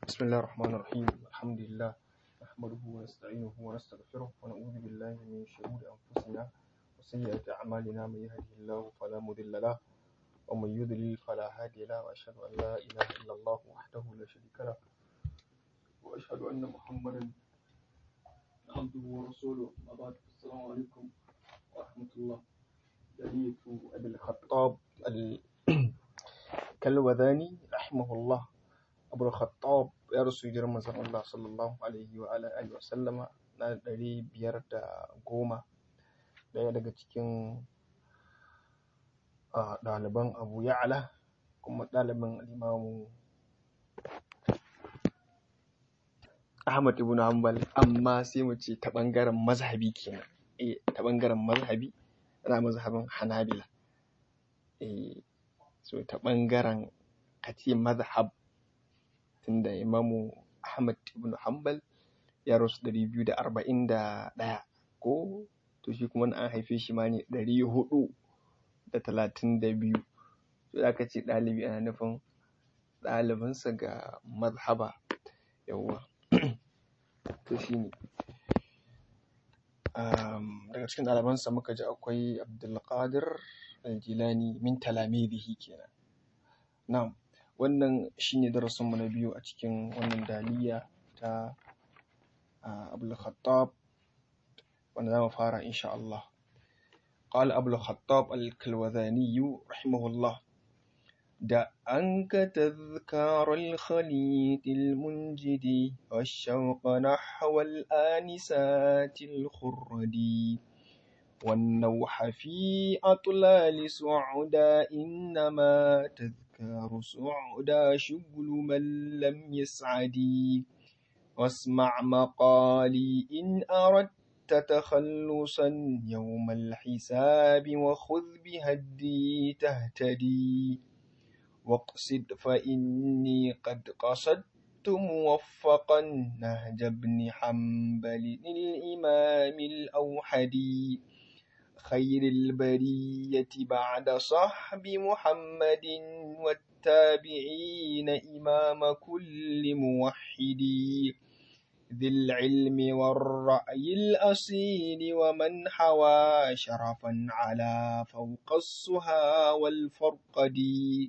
بسم الله الرحمن الرحيم الحمد لله نحمده ونستعينه ونستغفره ونعوذ بالله من شرور أنفسنا وسيئات أعمالنا من يهده الله فلا مضل له ومن يضلل فلا هادي له وأشهد أن لا إله إلا الله وحده لا شريك له وأشهد أن محمدا عبده ورسوله أما بعد السلام عليكم ورحمة الله دليل أبي الخطاب الكلوذاني رحمه الله abu khattab ya rasu hijirar manzon Allah sallallahu alaihi wa ala alihi wa sallama na ɗari biyar da goma ɗaya daga cikin ɗaliban abu ya'ala kuma ɗaliban imamu Ahmad ibn Hanbal amma sai mu ce ta ɓangaren mazhabi kenan eh ta ɓangaren mazhabi ana mazhabin Hanabila eh so ta ɓangaren kace mazhab tunda imamu Ahmad ibn Hanbal ya rasu ɗari biyu da arba'in da ɗaya ko to shi kuma an haife shi ma ne ɗari huɗu da talatin da biyu to za ka ce ɗalibi ana nufin ɗalibinsa ga mazhaba yawwa to shi ne daga cikin ɗalibansa muka ji akwai Abdulkadir Aljilani min talamidihi kenan na'am wannan shine darasinmu na biyu a cikin wannan daliya ta abul khattab wanda za mu fara insha Allah قال أبو الخطاب الكلوذاني رحمه الله دع عنك تذكار الخليط المنجد والشوق نحو الآنسات الخردي والنوح في أطلال سعدا إنما تذكار سعدا شغل من لم يسعدي واسمع مقالي إن أردت تخلصا يوم الحساب وخذ بهدي تهتدي واقصد فإني قد قصدت موفقا نهج ابن حنبل الإمام الأوحدي خير البرية بعد صحب محمد والتابعين إمام كل موحد ذي العلم والرأي الأصيل ومن حوى شرفا على فوق السها والفرقد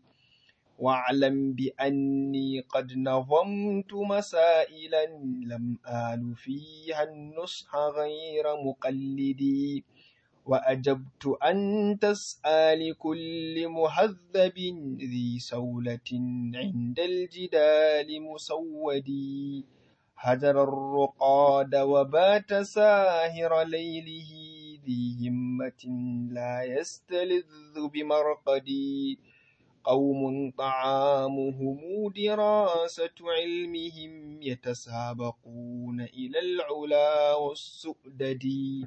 واعلم بأني قد نظمت مسائلا لم آل فيها النصح غير مقلدي وأجبت أن تسأل كل مهذب ذي سولة عند الجدال مسودي هجر الرقاد وبات ساهر ليله ذي همة لا يستلذ بمرقدي قوم طعامهم دراسة علمهم يتسابقون إلى العلا والسؤدد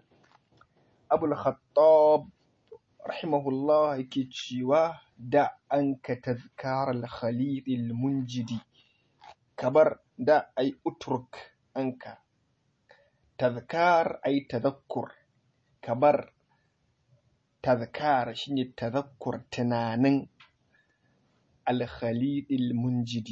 أبو الخطاب رحمه الله كتشوا دع أنك تذكار الخليط المنجد كبر دع أي أترك أنك تذكار أي تذكر كبر تذكار شنو تذكر تنانن الخليط المنجد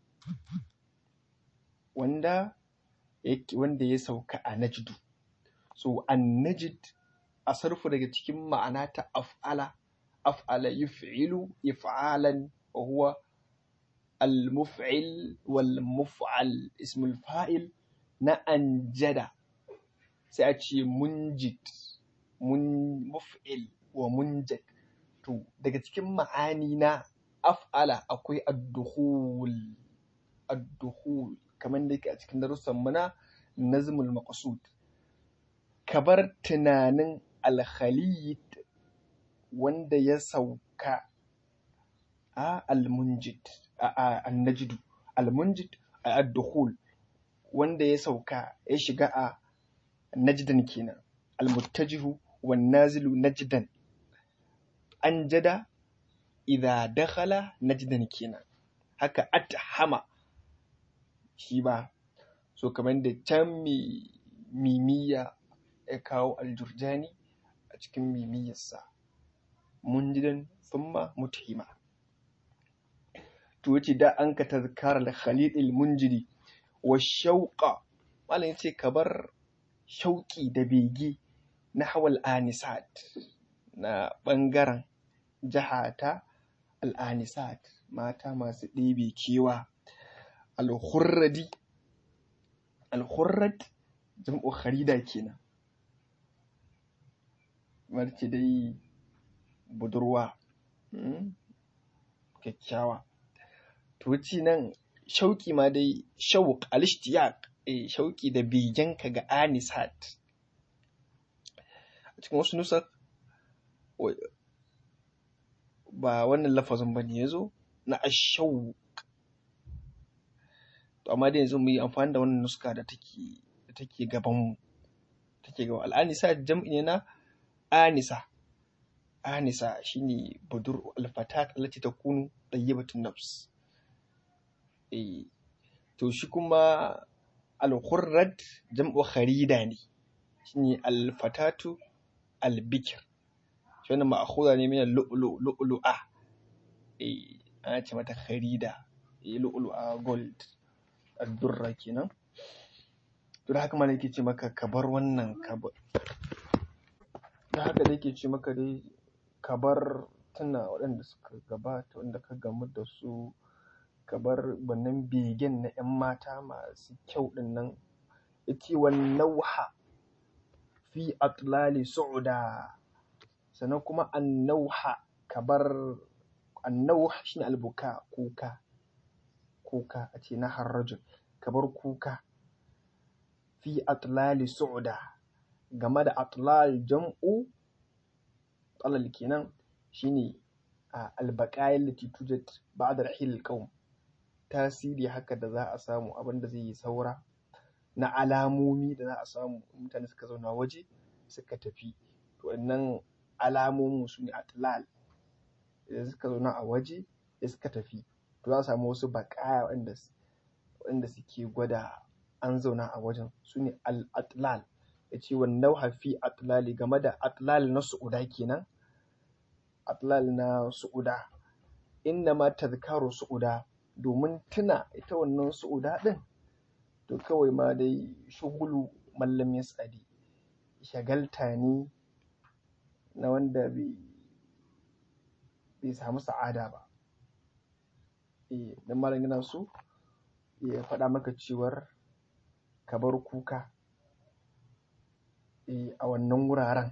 wanda wanda ya sauka a najdu so an najd a sarfu daga cikin ma'ana ta af'ala af'ala yuf'ilu if'alan wa huwa al-muf'il wal muf'al ismul fa'il na anjada sai a ce munjid mun muf'il wa munjad to daga cikin ma'ani na af'ala akwai ad-dukhul ad-dukhul kamar da yake a cikin darussan mu na nazmul maqsud kabar tunanin alkhalid wanda ya sauka a almunjid a annajidu almunjid a addukhul wanda ya sauka ya shiga a najdan kenan almuttajihu wan nazilu najdan anjada idza dakhala najdan kenan haka athama shi ba so kamar da can mimiya ya kawo aljurjani a cikin mimiyarsa munjidan thumma muthima to yace da an ka tazkara al khalid al munjiri wa shauqa malam yace ka bar shauki da bege na hawal anisat na bangaren jahata al anisat mata masu ɗebe kewa al khurradi al khurrad jam'u kharida kenan marce dai budurwa kyakkyawa to ci nan shauki ma dai shauq al-ishtiyaq eh shauki da begenka ga anisat a cikin wasu nusa ba wannan lafazin ba ne ya zo na ashauq to amma dai yanzu mu yi amfani da wannan nuska da take da take gaban mu take gaban al'anisa jam'i ne na anisa anisa shine budur alfatat allati takunu tayyibatun nafs eh to shi kuma al-khurrad jam'u kharida ne shine al-fatatu al-bikr shi wannan ma'khudha ne min al-lu'lu lu'lu'a eh ana ce mata kharida eh lu'lu'a gold ad-durra kenan to da haka ma nake ce maka ka bar wannan ka bar da haka da yake ce maka dai ka bar tuna waɗanda suka gabata wanda ka gamu da su ka bar wannan begen na 'yan mata masu kyau ɗin nan yace wan nauha fi atlali su'uda sannan kuma an nauha ka bar an nauha shine albuka kuka kuka a ce na harrajul ka bar kuka fi atlali su'uda game da atlal jam'u alal kenan shine albaqayil lati tujad ba'da rahil qaum tasiri haka da za a samu abinda zai yi saura na alamomi da za a samu mutane suka zauna waje suka tafi to wannan alamomin su ne atlal idan suka zauna a waje da suka tafi to za a samu wasu baƙaya waɗanda suke gwada an zauna a wajen su ne al-atlal ya ce wannan hafi atlali game da atlal na su'uda kenan atlal na su'uda inna ma tazkaru su'uda domin tuna ita wannan su'uda din to kawai ma dai shugulu mallam ya tsadi shagalta ne na wanda bai samu sa'ada ba eh dan malam yana so ya faɗa maka cewar ka bar kuka a wannan wuraren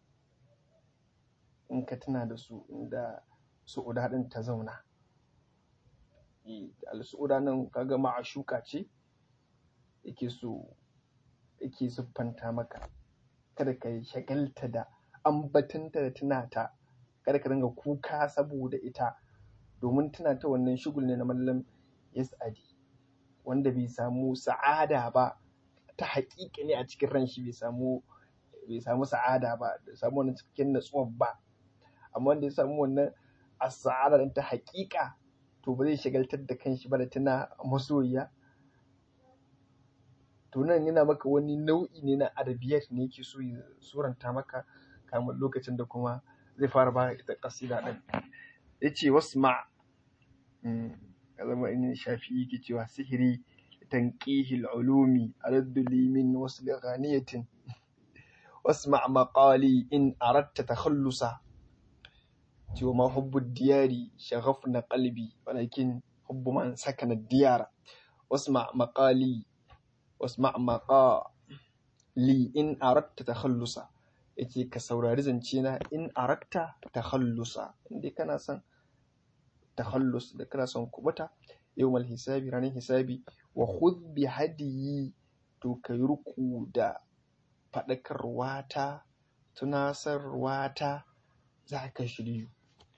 in ka tuna da su inda su'uda ɗin ta zauna al-su'uda nan kaga ma'ashuka ce yake so yake siffanta maka kada ka shagalta da ambatanta da tunata kada ka dinga kuka saboda ita domin tuna ta wannan shugul ne na mallam yas'adi wanda bai samu sa'ada ba ta haƙiƙa ne a cikin ran shi bai samu bai samu sa'ada ba bai samu wannan cikakken natsuwar ba amma wanda ya samu wannan as-sa'ada ta haƙiƙa to ba zai shagaltar da kanshi ba da tuna masoyiya to nan yana maka wani nau'i ne na arabiyat ne yake so ya suranta maka kamar lokacin da kuma zai fara ba ita kasida din yace wasma ya zama in shafi yake cewa sihiri tanqihil ulumi araddu li min wasli ghaniyatin واسمع مقالي إن أردت تخلصا وما حب الديار شغفنا قلبي ولكن حب من سكن الديار واسمع مقالي واسمع مقالي إن أردت تخلصا yace ka saurari zance na in aratta takhallusa inda kana son takhallus da kana son kubuta yawmal hisabi ranar hisabi wa khudh bi hadiyi to kai ruku da faɗakarwata tunasarwata za ka shiryu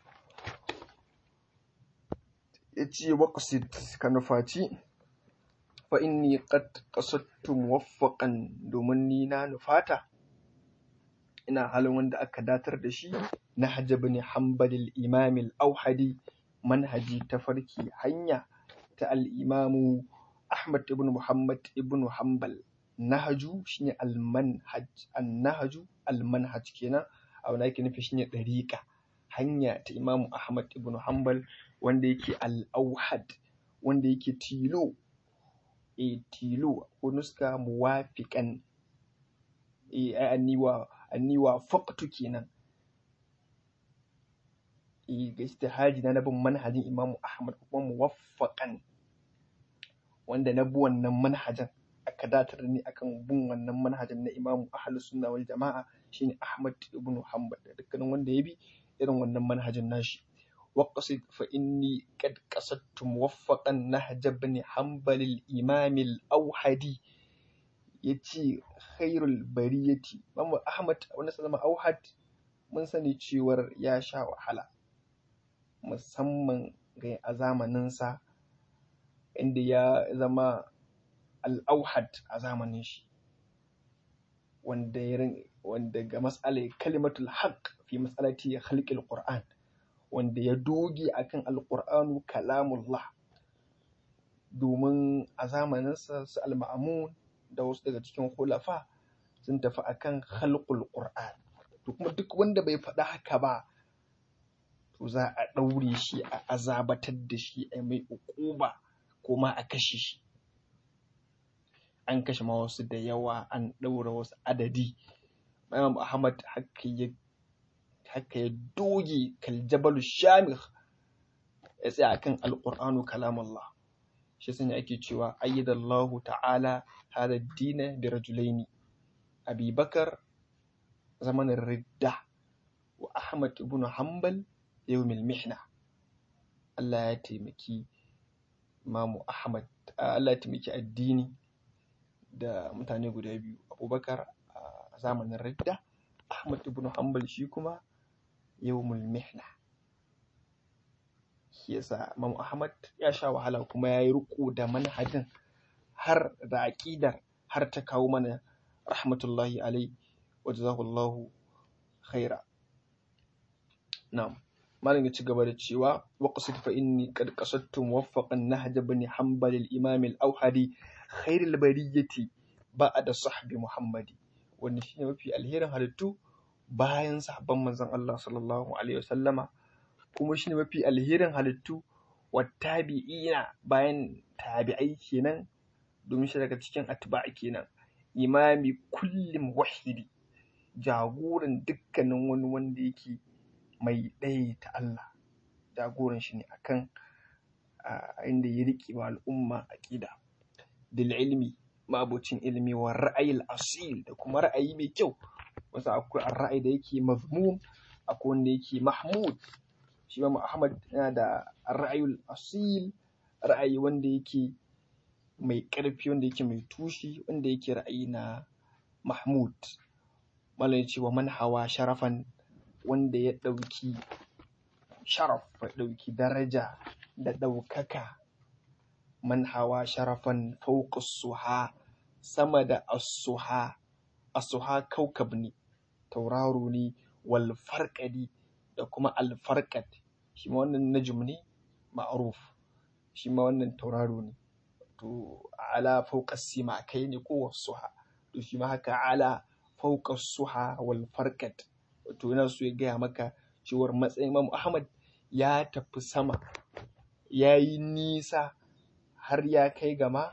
ya ce waƙasid ka nufaci fa inni qad qasadtu muwaffaqan domin ni na nufata ina halin wanda aka datar da shi na hajjab ne hanbalil imamil auhadi manhaji ta farki hanya ta al'imamu ahmad ibn muhammad ibn hanbal nahaju shine almanhaj annahaju almanhaj kenan abu da ake nufi shine dariqa hanya ta imamu ahmad ibn hanbal wanda yake al-auhad wanda yake tilo e tilo ko nuska muwafiqan e anniwa anniwa faqtu kenan e ga istihadi na nabin manhajin Imam Ahmad kuma muwaffaqan wanda na bi wannan manhajin aka datar ni akan bin wannan manhajin na Imam Ahlus Sunna wal Jama'a shine Ahmad ibn Hanbal da dukkanin wanda ya bi irin wannan manhajin nashi waqsid fa inni qad qasadtu muwaffaqan nahj ibn Hanbal al-Imam al-Awhadi yace khairul bariyati Imam Ahmad wanda sallama Awhad mun sani cewar ya sha wahala musamman ga a zamaninsa inda ya zama al'auhad a zamanin shi wanda ya wanda ga matsalar kalimatul haqq fi matsalati khalqil qur'an wanda ya doge akan alqur'anu kalamullah domin a zamaninsa su al-ma'mun da wasu daga cikin khulafa sun tafi akan khalqul qur'an to kuma duk wanda bai faɗa haka ba to za a ɗaure shi a azabatar da shi a mai uquba ko ma a kashe shi an kashe ma wasu da yawa an ɗaura wasu adadi Imam Ahmad haka ya haka ya doge kaljabalu shamikh ya tsaya akan alqur'anu kalamullah shi sanya ake cewa ayyadallahu ta'ala hada dina bi rajulaini Abi Bakar zamanin ridda wa Ahmad ibn Hanbal yawmil mihna Allah ya taimaki Imamu Ahmad Allah ya taimaki addini da mutane guda biyu Abubakar a zamanin ridda Ahmad ibn Hanbal shi kuma yawmul mihna shi yasa Imamu Ahmad ya sha wahala kuma ya yi riko da manhajin har da aƙidar har ta kawo mana rahmatullahi alai wa jazahullahu khaira na'am malam ya ci gaba da cewa waqsid fa inni qad qasadtu muwaffaqan nahj ibn hanbal al-imam al-awhadi khair al-bariyati ba'da sahbi muhammadi wannan shine mafi alherin halittu bayan sahabban manzon Allah sallallahu alaihi wasallama kuma shine mafi alherin halittu wattabi'ina bayan tabi'ai kenan domin shi daga cikin atba'i kenan imami kulli muwahhidi jagoran dukkanin wani wanda yake mai ɗaya ta Allah jagoran shi ne akan inda ya riƙe wa al'umma aƙida dil ilmi mabocin ilmi wa ra'ayil asil da kuma ra'ayi mai kyau wasu akwai ra'ayi da yake mazmum akwai wanda yake mahmud shi ma Ahmad yana da ra'ayul asil ra'ayi wanda yake mai ƙarfi wanda yake mai tushi wanda yake ra'ayi na mahmud malam ce wa man hawa sharafan wanda ya ɗauki sharaf ya ɗauki daraja da ɗaukaka man hawa sharafan fauka suha sama da asuha asuha kaukab ne tauraro ne wal farqadi da kuma al farqad shi ma wannan najm ne ma'ruf shi ma wannan tauraro ne to ala fauka sima kai ne ko suha to shi ma haka ala fauka suha wal farqad to yana so ya gaya maka cewar matsayin Imam Ahmad ya tafi sama ya yi nisa har ya kai gama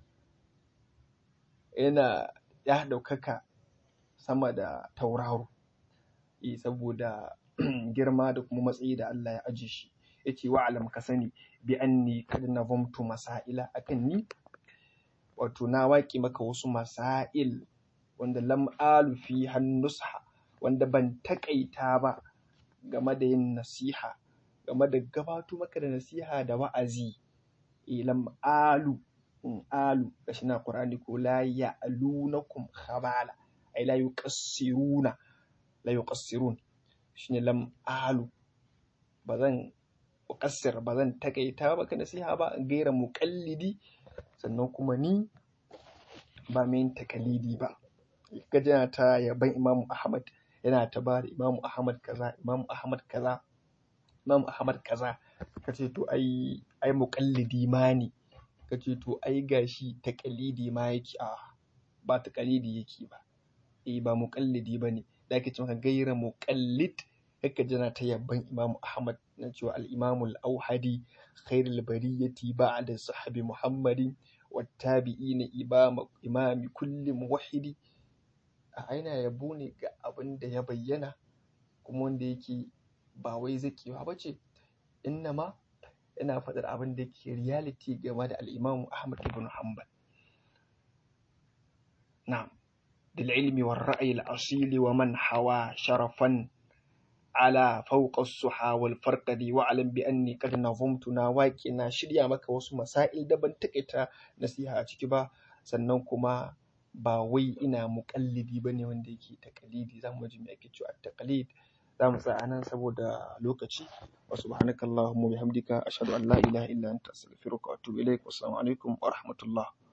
yana ya ɗaukaka sama da tauraro e saboda girma da kuma matsayi da Allah ya aje shi yace wa alam ka sani bi anni kad nazamtu masaila akan ni wato na waƙi maka wasu masail wanda lam alu fi hannusha wanda ban takaita ba game da yin nasiha game da gabato maka da nasiha da wa'azi ilam alu in alu gashi na qur'ani ko la ya'lunakum khabala ay la yuqassiruna la yuqassirun shine lam alu bazan uqassir bazan takaita maka nasiha ba gaira muqallidi sannan kuma ni ba mai takalidi ba gajina ta yaban imamu ahmad yana ta ba da imamu ahmad kaza imamu ahmad kaza imamu ahmad kaza ka ce to ai ai muqallidi ma ne ka ce to ai gashi taqalidi ma yake a ba taqalidi yake ba eh ba muqallidi bane da ake cewa gaira muqallid haka jana ta yabban Imam Ahmad na cewa al-Imam al-Auhadi khairul bariyati ba'da sahabi Muhammadin wattabi'ina imam imami kulli muwahhidi a aina yabo ne ga abin da ya bayyana kuma wanda yake ba wai zakewa bace innama ina faɗar abin da ke reality game da al-Imam Ahmad ibn Hanbal na'am bil ilmi war ra'yi al-asil wa man hawa sharafan ala fawqa as-suha wal farqadi wa alam bi anni qad nazamtu na waqi na shirya maka wasu masail da ban takaita nasiha a ciki ba sannan kuma ba wai ina muƙallidi bane wanda yake taqlidi zamu ji me ake cewa at-taqlid zamu tsaya nan saboda lokaci wa subhanakallahumma bihamdika ashhadu an la ilaha illa anta astaghfiruka wa atubu ilaik wassalamu alaikum wa rahmatullah